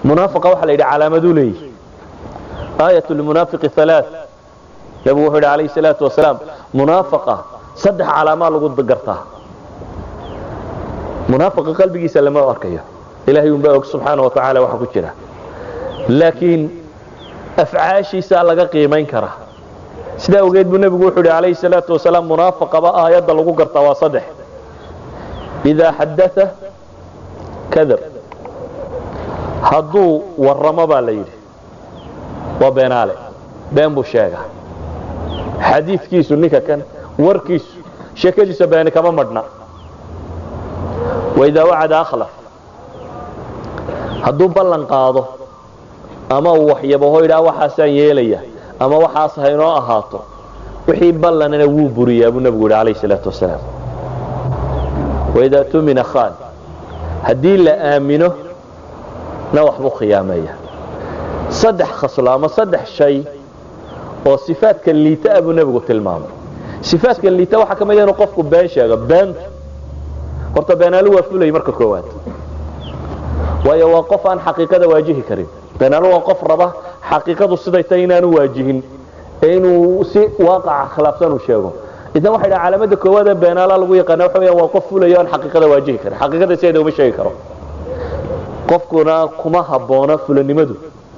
munaafiqa waxaa la yidhi calaamaduu leeyihi aayat lmunaafiqi halaath nabigu wuxuu yidhi calayhi salaatu wasalaam munaafaqa saddex calaamaa lagu gartaa munaafiqa qalbigiisa lama arkayo ilahay unbaa og subxaana wa tacaala waxa ku jira laakiin afcaashiisaa laga qiimayn karaa sidaa awgeed buu nebigu wuxuu yidhi calayhi salaatu wasalaam munaafaqaba aayadda lagu gartaa waa saddex idaa xadaa kadab hadduu warramo baa la yidhi waa beenaale been buu sheegaa xadiidkiisu ninka kan warkiisu sheekadiisa beeni kama madhna waidaa wacada akhlaf hadduu ballan qaado ama uu waxyabaho yidhaha waxaasaan yeelaya ama waxaas haynoo ahaato wixii ballanana wuu buriyaa buu nebigu yidhi calayhi salaatu wasalaam waidaa tumina khaan haddii la aamino na waxbuu khiyaameeya saddex khaslo ama saddex shay oo sifaadka liita ah buu nebigu tilmaamay sifaadka liita waxaa ka mid inuu qofku been sheego beenta horta beenaalu waa fulay marka koowaad waayo waa qof aan xaqiiqada waajihi karin beenaalu waa qof raba xaqiiqadu siday tahay inaanu waajihin ee inuu si waaqaca khilaafsan uu sheego idan waxa yidhaha calaamada koowaad ee beenaala lagu yaqaana waxa weeyaan waa qof fulayo aan xaqiiqada waajihi karin xaqiiqada sideeda uma sheegi karo qofkuna kuma habboona fulanimadu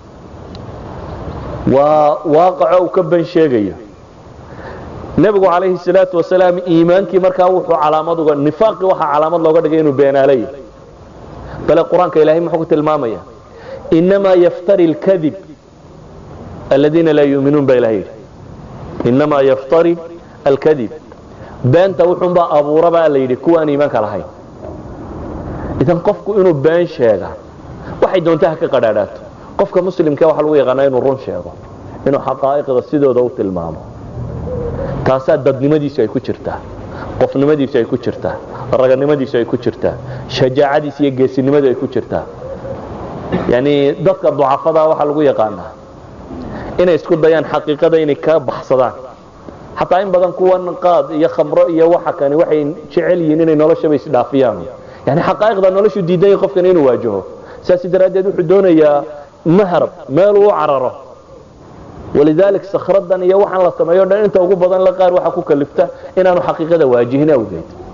waa waaqaco uu ka ban sheegayo nebigu calayhi salaatu wasalaam iimaankii markaa wuxuu calaamad uga nifaaqii waxaa calaamad looga dhigay inuu beenaalaya bale qur-aanka ilaahay muxuu ku tilmaamaya inamaa yaftari اlkadib aladiina laa yuuminuun baa ilahay yidhi inamaa yaftari alkadib beenta wuxuunbaa abuura baa la yidhi kuwa aan iimaanka lahayn idan qofku inuu been sheega waxay doonta ha ka qadhaadhaato qofka muslimka waxa lagu yaqaanaa inuu run sheego inuu xaqaa'iqda sidooda u tilmaamo taasaa dadnimadiisu ay ku jirtaa qofnimadiisu ay ku jirtaa raganimadiisu ay ku jirtaa shajaacadiisu iyo geesinimadu ay ku jirtaa yani dadka ducafada waxaa lagu yaqaanaa inay isku dayaan xaqiiqada inay ka baxsadaan xataa in badan kuwan qaad iyo khamro iyo waxa kani waxay jecel yihiin inay noloshaba isdhaafiyaan yani xaqaa'iqda noloshu diidaya qofkan inuu waajaho saas daraaddeed wuxuu doonayaa mahrab meel uu cararo walidalik sakhradan iyo waxaan la sameeyo dhan inta ugu badan la qaar waxa ku kalifta inaanu xaqiiqada waajihin awgeed